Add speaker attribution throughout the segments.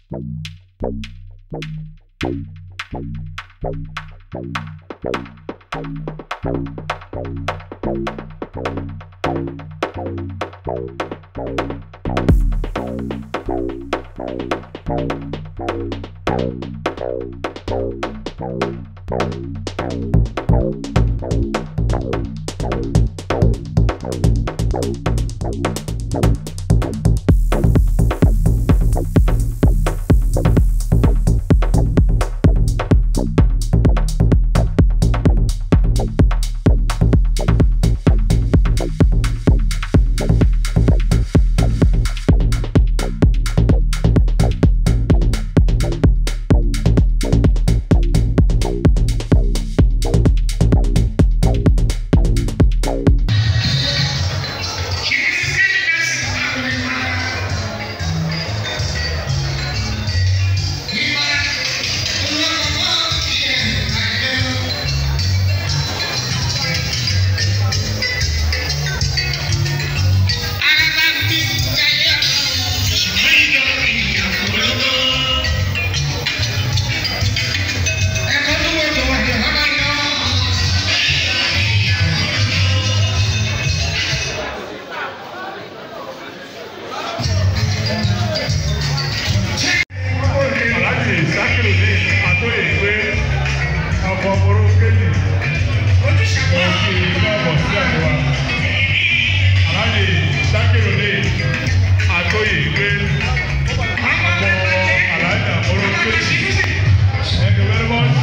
Speaker 1: aláàjì sákìlì ní àtòyè pé ọkọ̀ morokeli ó kì í lọ́bọ̀ sílẹ̀ fún wa aláàjì sákìlì ní àtòyè pé ọkọ̀ aláàjà morokeli thank you very much.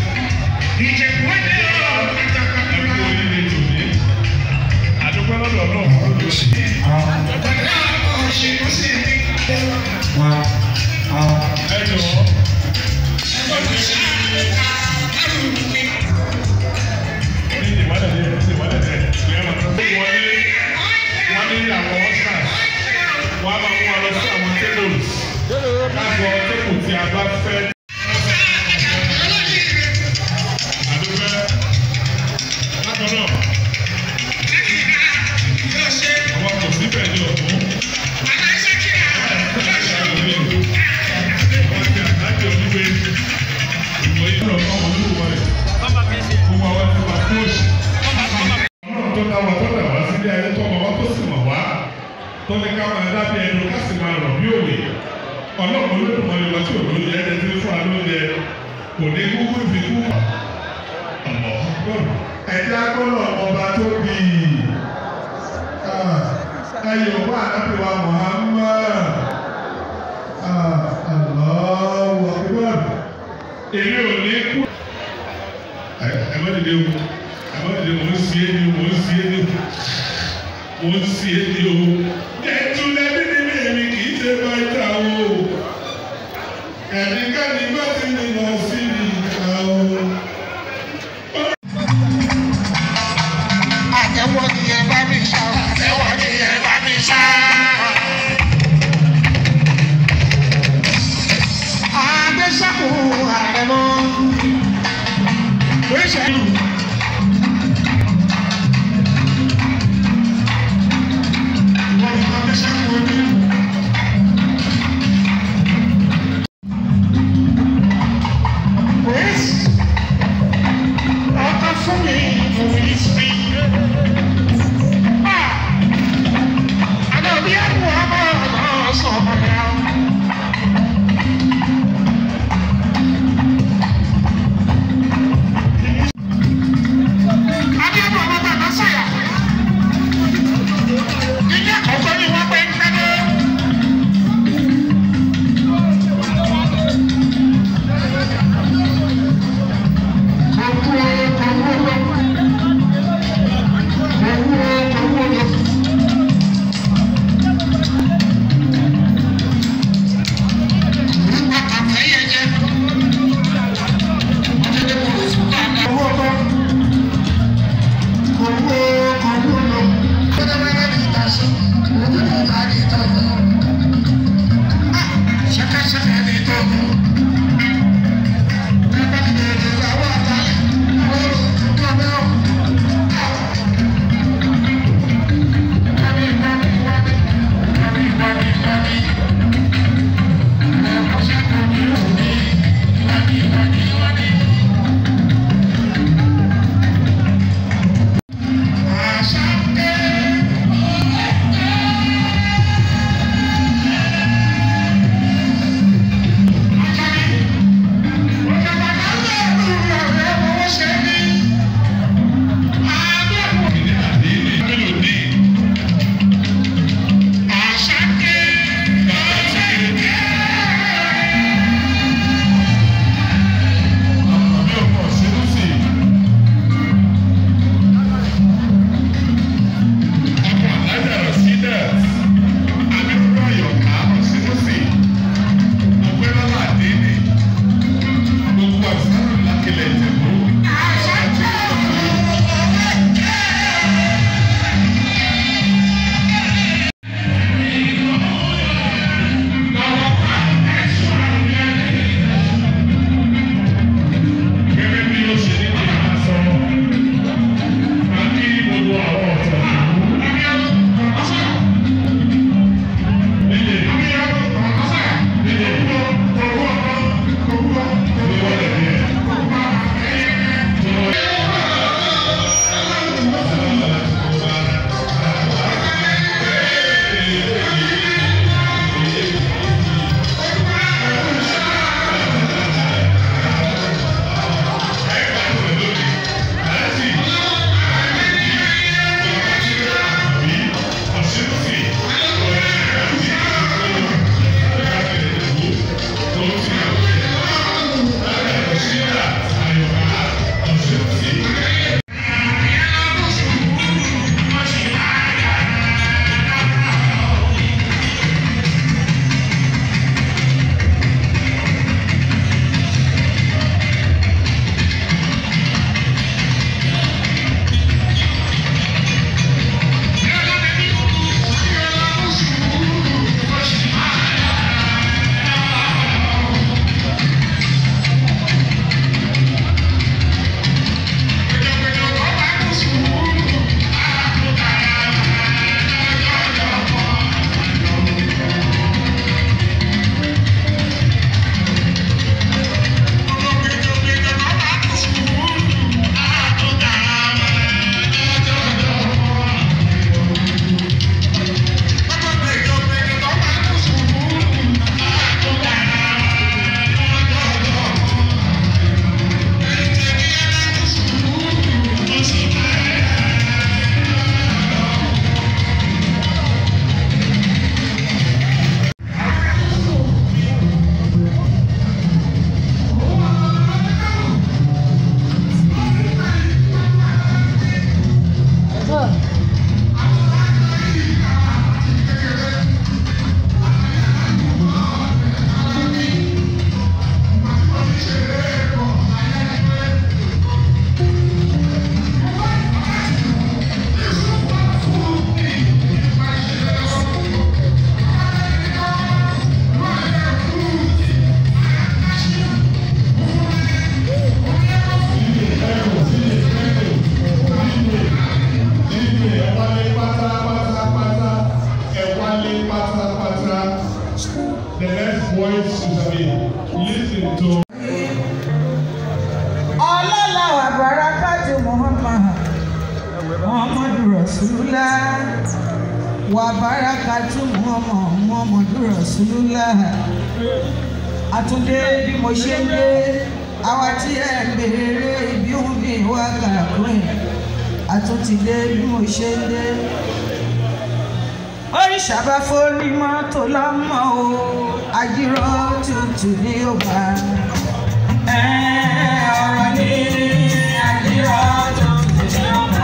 Speaker 1: ẹkú oríire tòní àdúgbò lọ́dọ̀ náà fún lóṣù. ẹ jọ̀wọ́. ní ìwádìí ní ìwádìí ní ìyáma tó wọlé wọn ní àwọn oscars wọn á máa mú wa lọ sí àwọn tables káàbọ̀ tébù tí a bá fẹ́. àdúgbò lákan náà àwọn kò sí bẹ́ẹ̀ ní ọ̀tún. Àwọn ti àtàkì onígbé ìwé ìlú ọ̀kan olúwo rẹ̀ gbogbo àwọn ti wà tó ṣe. Ọlọ́run tó dá wa tó dà wá sílé ayé tó ọmọ wa tó sì mọ̀ wá tó ní ká máa dábì ẹnu ká sì máa rọ̀ bí òwe. Ọlọ́run olódùmarè wa tí òun yẹ ẹni tí ń fún alóúnjẹ kò ní kúkú fi kú. Ẹ̀jẹ̀ agbọ́dọ̀ ọba tó bì í. Ẹyọ̀ wá àdábì wa Muhammad. Allahu Akbar. Èmi ò ní kú ẹ má dìde o ẹ má dìde mò ń si é ni mò ń si é ni mò ń si é ni o. ẹtù lẹbi ní mi èmi kì í ṣe bá ìta o ẹnikẹ́ni má ti ní lọ sí ìta o.
Speaker 2: Àtẹ̀wọ́ ni ẹ bá mi ṣá. Àtẹ̀wọ́ ni ẹ bá mi ṣá. Àgbẹ̀sàkó ààrẹ mọ́. Gbèsè lù. Wọ́n ní Àgbẹ̀sàkó ní. Gbèsè. Ọkọ fún mi, mo ní sí. Thank you.
Speaker 1: ètò
Speaker 3: ọlọ́lá wa barakatu muhammad muhammadu rasulullah wa barakatu muhammad muhammadu rasulullah àtúndé bí mo ṣe ń dé àwa tí ẹ ń béèrè ibi òun bí wá kàkúrẹ́ àtúntìdé bí mo ṣe ń dé oríṣà bá forí mọ́tò lọ́mọ o àjírọ́ tutù ní ọba ọ̀rọ̀ ní àjírọ́ tutù ní ọba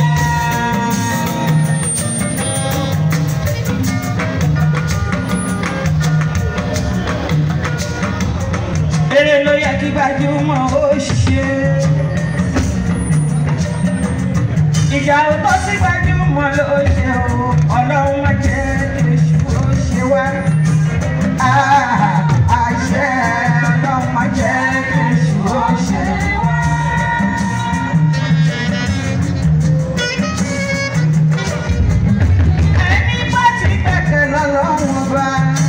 Speaker 3: eré ló yẹ kí gbajúmọ̀ ó ṣe ìjà ò tó sí gbajúmọ̀ ló ṣe o ọlọ́run má jẹ́ èṣù ó ṣe wá àṣẹ ọlọ́run má jẹ́ èṣù ó ṣe wá. ẹni bá ti gbẹ̀kẹ̀ lọ́lọ́run ọba.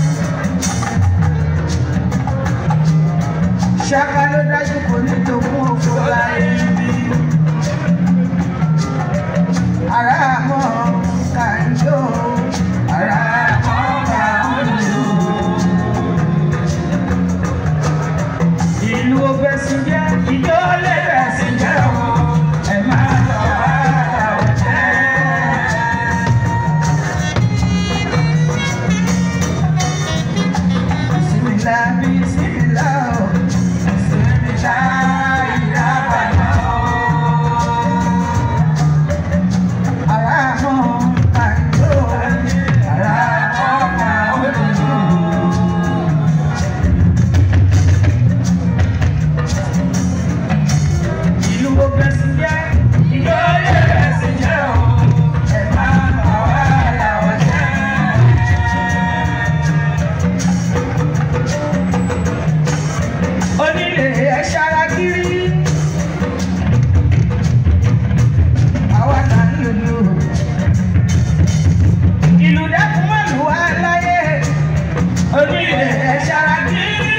Speaker 3: ṣáká ló dájú kò ní jogún òfò láyé bí. ara mọ́ kàńjó ara mọ́ kàńjó. ìlú ògbẹ́sì jẹ́ ìjọ lè bẹ̀sì jẹ́ o ẹ̀ máa lọ ara ò jẹ́. Bismillah, bismillah, oh. bismillah, ìdábàdà, oh. Àràmọ̀ kàńjó, àràmọ̀ kàńjó. Ìlú ògbẹ́sì jẹ́, ìlú ògbẹ́sì jẹ́, oh. Ẹ máa bà wá làwọn jẹ́. onílé ẹ ṣara kiri. àwa là ń lòlò. ìlú dẹ́kun mọ́ lù wá láyé. onílé ẹ ṣara kiri.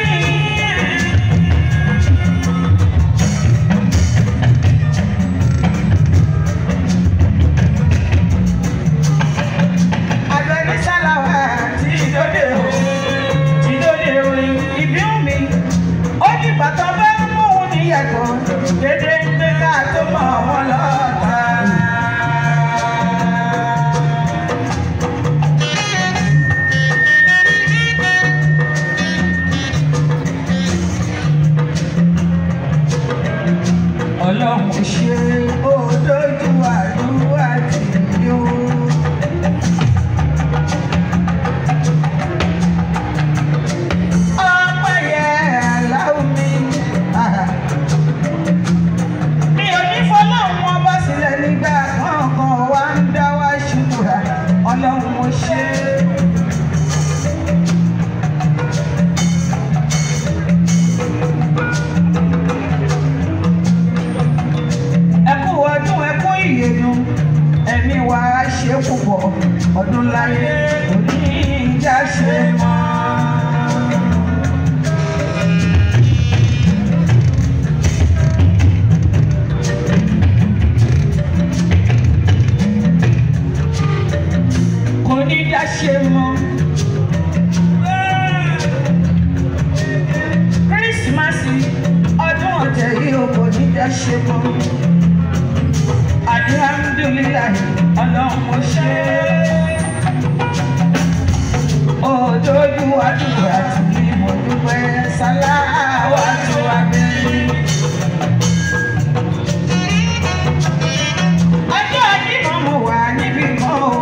Speaker 3: Àgbẹ̀ní sálàwà tí ìdóde o, ìdóde orin ìbíún mi ó ní bàtà bá ń mú un níyàtọ̀ dédé ń gbé ká tó mọ̀ wọ́n lọ́ta. ọlọ́run ṣe ó dójú àdúrà tì í ó. ọpẹ́ yẹ aláwọ̀ mi. mi ò ní fọlọ́run wọn bá sílẹ̀ nígbà kankan wá ń dá wá ṣùkúrà ọlọ́run mo ṣe. ẹ kú ọdún ẹ kú ìyèdùn ẹ̀mí wa ṣe púpọ̀ ọdún láyé òní ìjà ṣe mọ́. kò ní dá ṣe mọ́. kírísímàsì ọdún ọ̀tẹ̀ yìí ò kò ní dá ṣe mọ́. alihamudulilayi ọlọ́run mo ṣe é. òdòdó àdúrà tí mo dúpẹ́ sáláwá tó wá bẹ́ẹ̀. ọjọ́ ìdìbò mo wà níbí mọ́ o.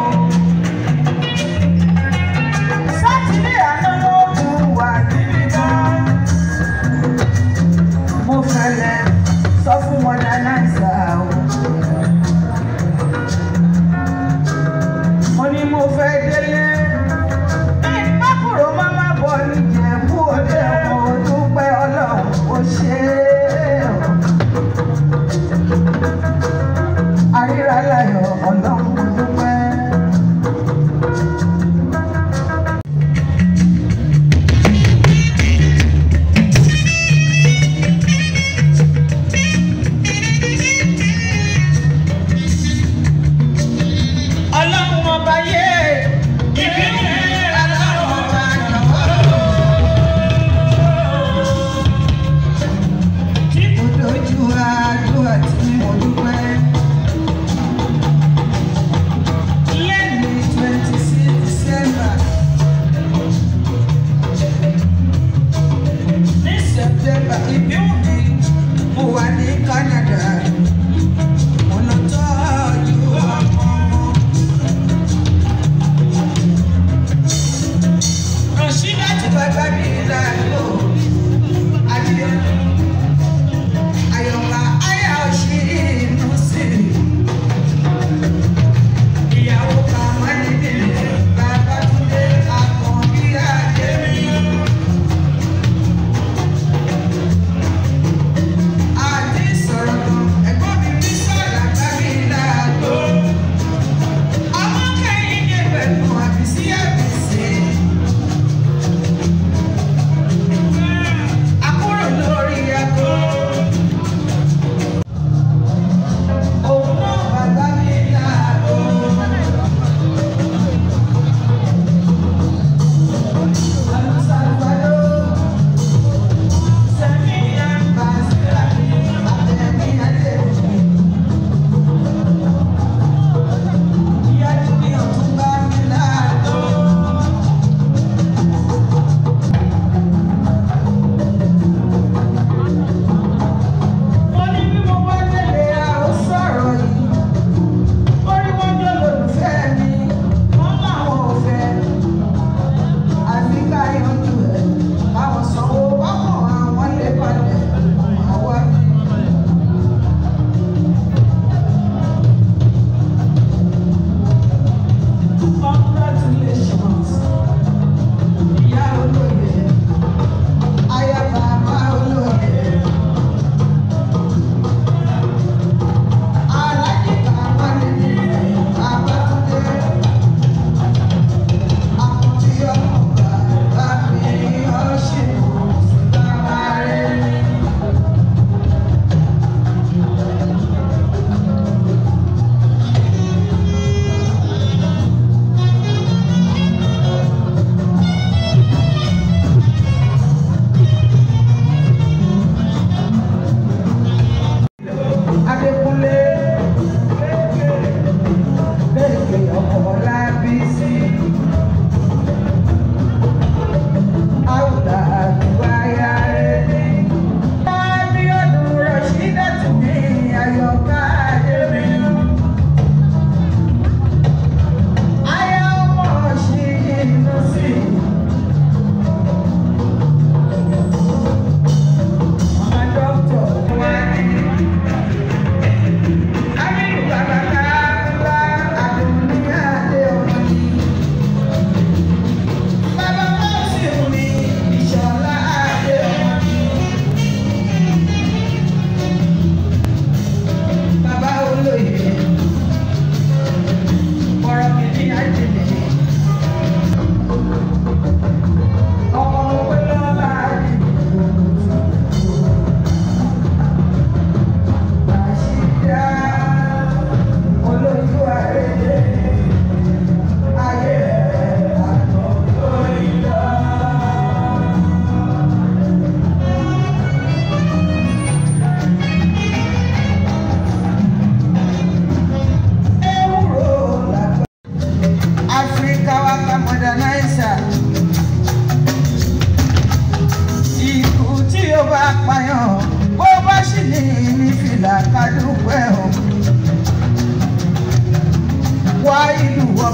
Speaker 3: sátidé àná mo tún wà níbí mọ́. mo fẹ́lẹ́ sọ fún wọn dáná ìsà o. mo ní mo fẹ́ délé. bí pákúrò máma bọ̀ níjẹ̀bú òde mo dúpẹ́ ọlọ́run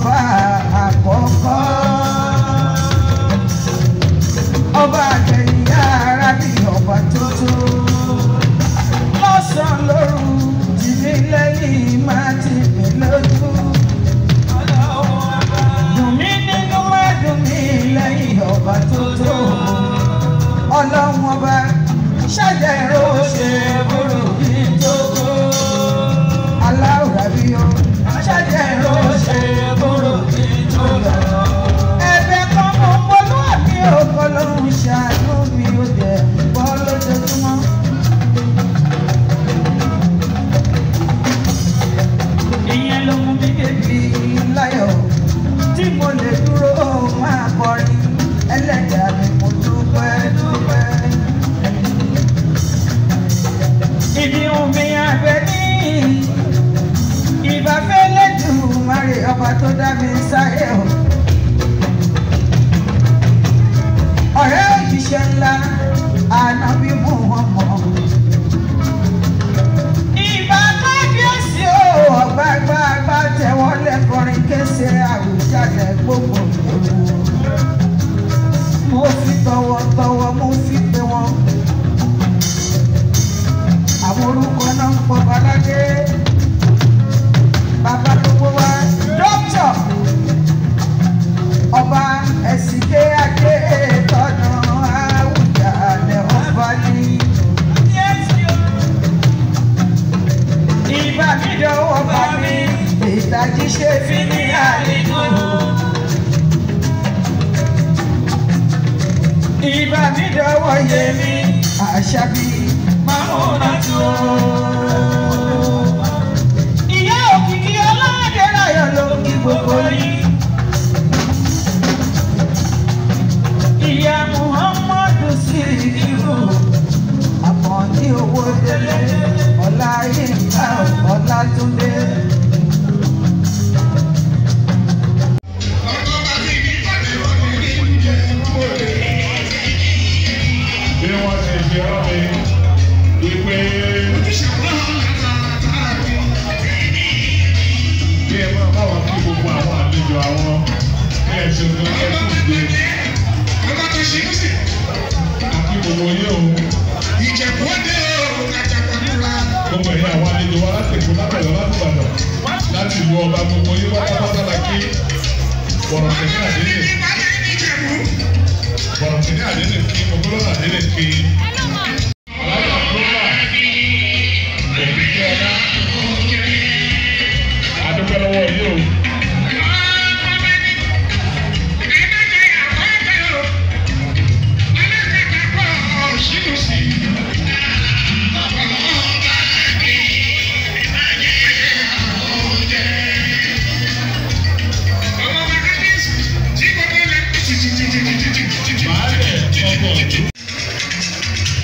Speaker 3: ọba àkọ́kọ́ ọba àgbẹ̀yìn ara bí ọba tuntun lọ́sàn-án lóru tìmí lẹ́yìn máa ti pè lójú. dùn mí nínú má dùn mí lẹ́yìn ọba tuntun ọlọ́run ọba ṣàjẹ́ ìró ṣe bóró bí tó tó aláwùrà bí ó ṣàjẹ́ ìró ṣe bóró bí tó lọ. ẹ̀bẹ̀ kan mo polú àmì òkò lóhùn ṣàánú mi ò dẹ̀ bọ́ lójoojúmọ́. ìyẹn ló mú mi débi láyọ̀ tí mo lè dúró máa kọrin ẹlẹ́dàá mi mo dúpẹ́ dúpẹ́. Ibi omi abẹ ní ìbáfẹ́ lẹ́dùn márì ọba tó dá mi sáyé o. Ọ̀rẹ́ òjíṣẹ́ ńlá ànábì mú wọn mọ̀. Ìbá kábíyèsí o, ọ̀gbágbágbá tẹ̀wọ́ lẹ́kọrin kése àwùjáde gbogbo ìlú mo fi tọwọ́tọwọ́ mo fi pè wọ́n. àwọn orúkọ náà ń pọ̀ baládé. bàbá gbogbo wa dókítà ọba ẹ̀sìnké adé tọ́nà àwùjalẹ̀ ọba ní. ìbá mi dọ̀wọ́ bá mi ìtají ṣe fi ní àlejò. ìbá mi dọwọ́ yé mi àṣàbí máa ń tó. ìyá òkìkí ọlọ́dẹ láyọ̀ ló ń kí gbogbo yín. ìyá muhammadu sí ìlú àkànní owó délé ọlá yínká ọlátúndé.
Speaker 1: bí wọ́n ṣe fi rán mi wípé kí ẹ máa bá wọn kí gbogbo àwọn àlejò àwọn bí ẹ ṣe fún ẹ fún ìgbé àti gbogbo yín o gbogbo ẹ̀yin àwọn àlejò wa láti èkó lábẹ̀lẹ̀ láti Ìbàdàn láti ìlú ọba gbogbo yín pátápátá la kí bọ̀rọ̀ tẹ̀lé àdéhùn bọ̀rọ̀ tẹ̀lé àdéhùn kí gbogbo lọ́nà àdéhùn kí. Alága tó wà òkìkí ọ̀dá adúpẹ́ lọ́wọ́ yìí o. Baálẹ̀ ọkọ̀ ọ̀dún.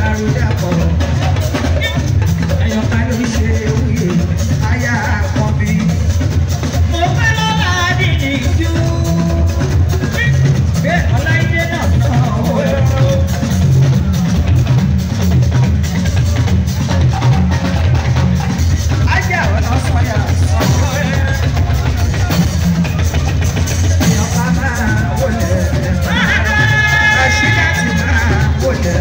Speaker 3: dàrúdàpọ̀. Ẹ̀yọ̀ká ló ń ṣe wúyè, aya àkọ́bí. Mo fẹ́ lọ́la dìní jú. Bẹ́ẹ̀ Ọláìdé náà sọ owó. Ajá ọ̀nà sọ̀yà sọ owó. Ẹ̀yọ̀ká máa wọlé. Rashida ti máa wọlé.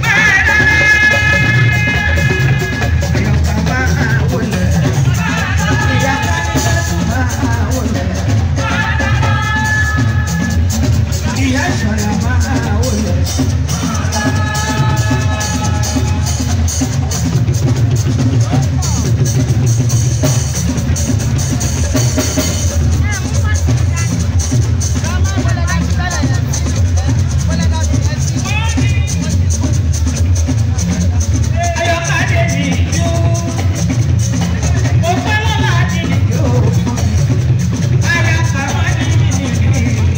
Speaker 3: Ẹ̀yọ̀ká máa wọlé. Ìyá Kánilẹ́sì máa wọlé. Ìyá Ìṣọ̀lá máa wọlé. Ẹ̀yọ̀ká dé ní ìjó. Mo fẹ́ lọ́la dé ní ìjó. Aya kàwá ní ìjó.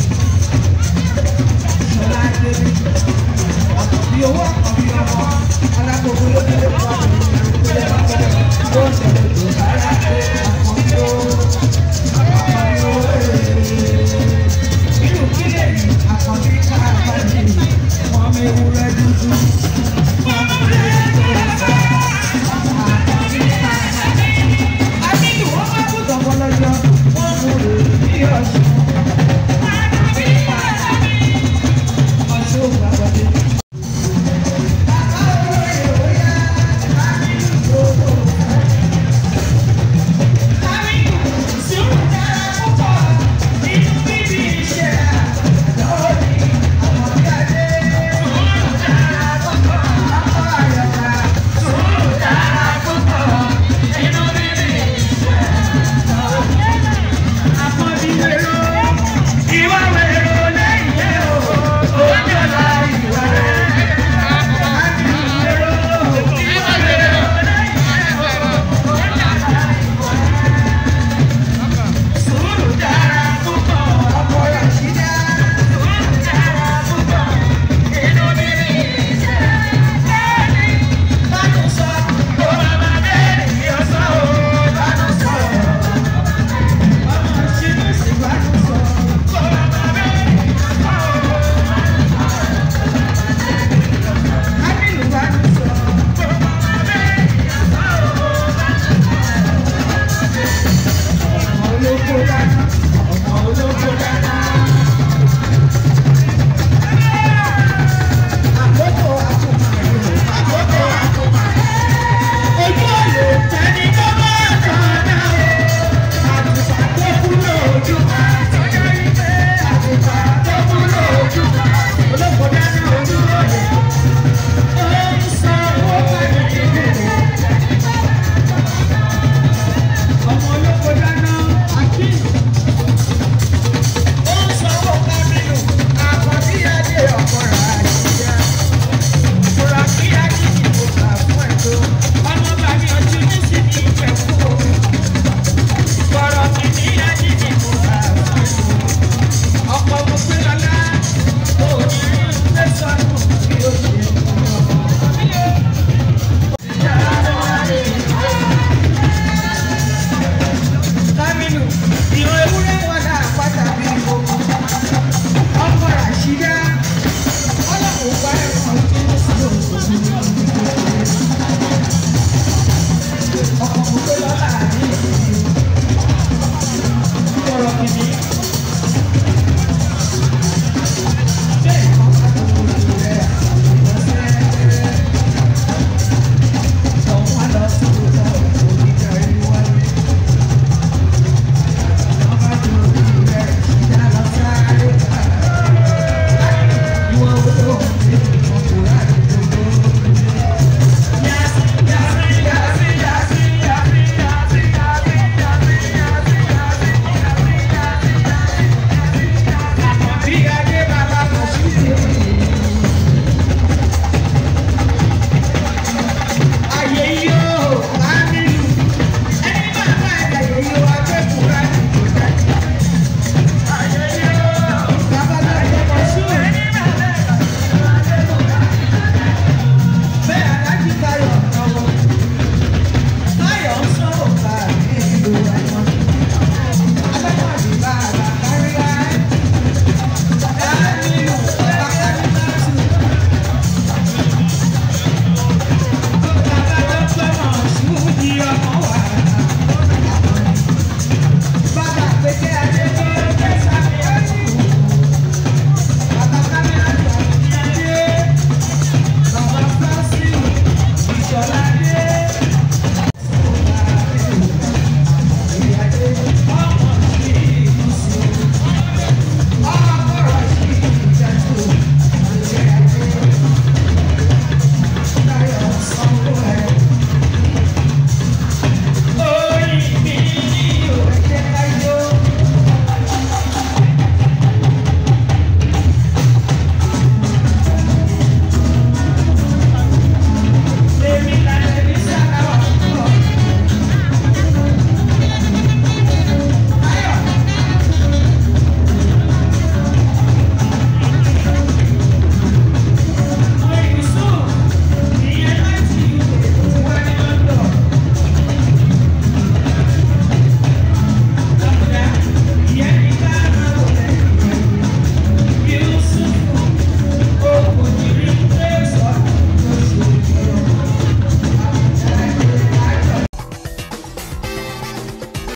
Speaker 3: Ṣọlá Adébí. Àkọ́bí owó àkọ́bí ọmọ. Alákòókò ló dé lẹ́kọ̀ọ́ àbẹ̀wò ìpínlẹ̀ Bàbá. Ó ń ṣẹlẹ̀ tó sára pé àkọ́bí owó. Àkọ́bí owó èrè. Irú kílẹ̀ yìí àkọ́bí káàkiri. Wọ́n mi ewúrẹ́ dúdú. Wọ́n mi ewúrẹ́ tó sá. Àkọ́bí káàkiri. Àbílù wọ́n bá kú tọ̀pọ̀ lọ́jọ́. Wọ́n mú rè ní ọ̀sùn. Àkọ́bí káàkiri. Ọ̀ṣun gbàgbọ́dé. Kamilu, ìran ewúrẹ́ wà láàpáta bí gbogbo. Ọkọ Ràṣídá, ọlọ́run bá ẹ̀kọ́ tó ń sọ òṣèlú. Ọkọ̀ kò pé lọ́la ní ìlú. Ọ̀rọ̀ kìíní,